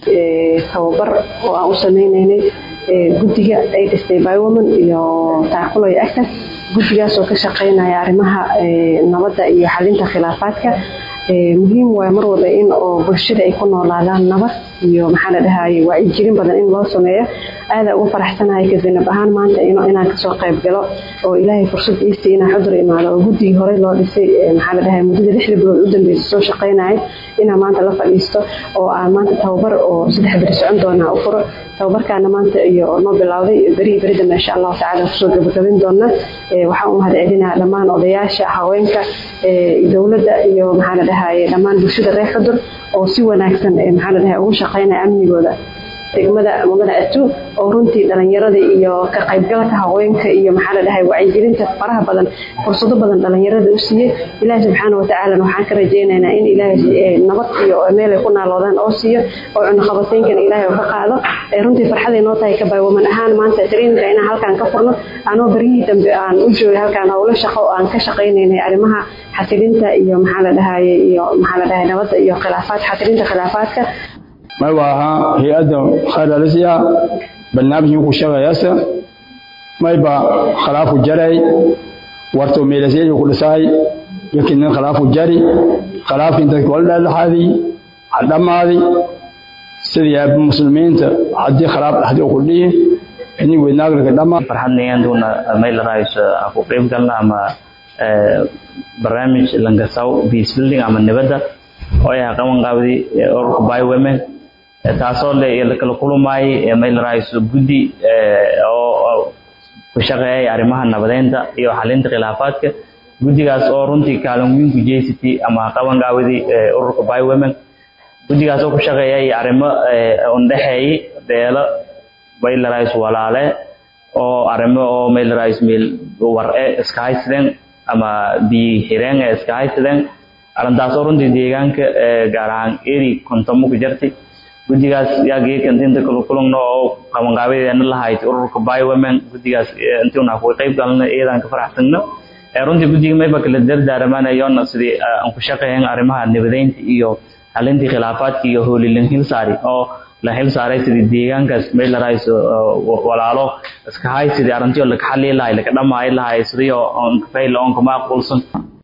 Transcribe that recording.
tababar oo aan u sameynaynay guddiga ay dhistay bywoman iyo taakulo iyo actas guddigaas oo ka shaqeynaya arrimaha nabadda iyo xalinta khilaafaadka muhiim waay mar walba in oo bulshada ay ku noolaadaan nabad iyo maxaa la dhahaye wacyigelin badan in loo sameeyo aada ugu faraxsanahay kazinab ahaan maanta inaan kasoo qayb galo oo ilaahay fursad iisii inaan xudur imaado oo guddigii horey loo dhisay maxaa la dhahaye muddada lixda bilood u dambeysay soo shaqeynayay inaan maanta la fadhiisto oo aan maanta tababar oo saddex beri socon doonaa u furo tababarkaana maanta iyo noo bilowday berihii beri dambe insha allahu tacala kusoo gabagabin doona waxaan u mahad celinaa dhammaan odayaasha haweenka dowladda iyo maxaa la dhahaye dhammaan bulshada reer xudur oo si wanaagsan maxaa la dhahaye ugu shaqeynaya amnigooda degmada magada atu oo runtii dhalinyarada iyo ka qaybgalka haweenka iyo maxaa la dhahay wacyigelinta faraha badan fursado badan dhalinyarada u siiyey ilaahi subxaana watacaala waxaan ka rajaynaynaa in ilaahay nabad iyo meel ay ku naaloodaan oo siiyo oo cunaqabateynkana ilaahay oo ka qaado runtii farxaday noo tahay ka baywaman ahaan maanta traininka inaan halkaan ka furno anoo baryihii dambe aan u joogay halkaan howlo shaqo oo aan ka shaqaynaynay arrimaha xasilinta iyo maxaa la dhahaye iyo maxaa la dhahay nabadda iyo khilaafaad xasilinta khilaafaadka may waaha hay-adda khayralisiya barnaamijkii ku shaqeeyasa mayba khilaafu jaray warto meelaseeyo ku dhisay yakinin khilaafu jari khilaafkii dadka wala dhexdhexaadi hadhamaadi sidii muslimiinta haddii khilaaf dhexdii ku dhihi ini weynaaglaga dhama farxadnayanduna mayl raayso ku qayb galna ama barnaamij langasaw peace building ama nabadda oo ay qaban qaabdi ururka by women taasoo le kala kulmaayay mayl raayso guddi oo ku shaqeeyay arrimaha nabadeynta iyo xalinta khilaafaadka guddigaas oo runtii kaalin weyn ku jeysatay ama qaban qaabdi ururka by women guddigaas oo ku shaqeeyay arrimo undhexeeyay beelo mayl raayso walaale oo arrimo oo mayl raayso meel war-e iska haysadeen ama biyi xireen ee iska haysadeen arrintaasoo runtii deegaanka gaar ahaan eri kontomo ku jirtay guddigaas yaa geekan inta kala kulugno oo qabanqaabadeena lahayd ururka by women guddigaas intiuna ku qayb galna iyadaan ka faraxsagno runtii guddiga mayba kala dardaaramaanayoona sidii aan ku shaqeeyan arrimaha nabadeynta iyo xalintii khilaafaadka iyo hoolilin hilsaari oo la xil saaray sidii deegaankaas meel la raayso walaalo iska hay sidii arrintii laka xalii lahay laka dhamaayi lahay sidii oo on kafayla on kama aqoolsan